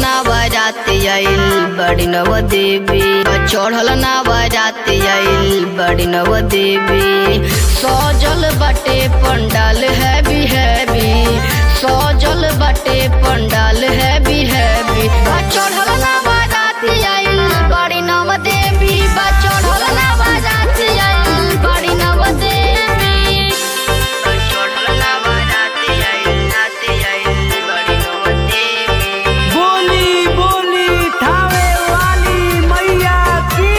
ना बारात आइल बड़ी नव देवी चढ़ल ना बारात आइल बड़ी नव देवी सजल बाटे पंडाल हैवी हैवी सजल बाटे पंडाल हैवी हैवी चढ़ल ना बारात आइल बड़ी नव देवी चढ़ल ना बारात आइल बड़ी नव देवी चढ़ल ना बारात आइल नात आइल बड़ी नव देवी बोली बोली थावे वाली मैया की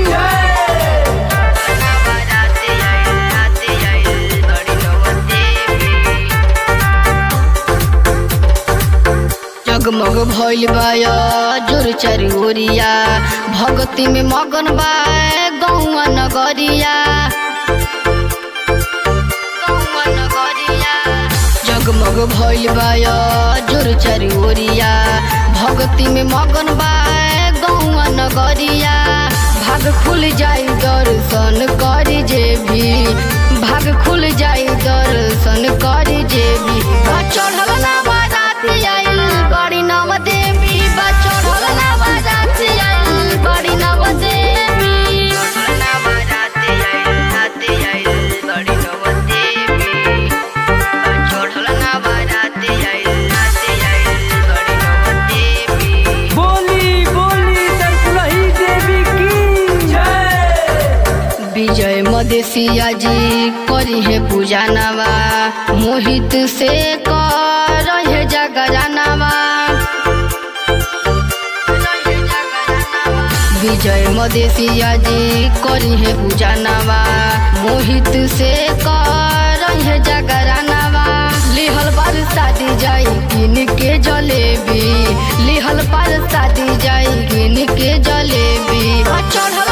जगमग भइल बाया जोर चारि ओरिया भगती में मगन बा गौआ नगरिया गौआ नगरिया जगमग भइल बाया जोर चारि ओरिया भगती में मगन बा गौआ नगरिया भाग खुल जाई दर्शन करी जे भी भाग खुल जाई दर्शन करी जे भी बा चढ़ल ना बारात आइल बड़ी नव देवी बा चढ़ल ना बारात आइल बड़ी नव देवी चढ़ल ना बारात आइल नात आइल बड़ी नव देवी बा चढ़ल ना बारात आइल नात आइल बड़ी नव देवी बोली बोली तरकुलही देवी की जय विजय मदेशिया जी करी है पूजा नवा मोहित से कर है जगरानवा विजय मदेशिया जी करी है पूजा नवा मोहित से कर है जगरानवा लिहल पर शादी जाई किन के जलेबी लिहल पर शादी जाई किन के जलेबी चढ़ल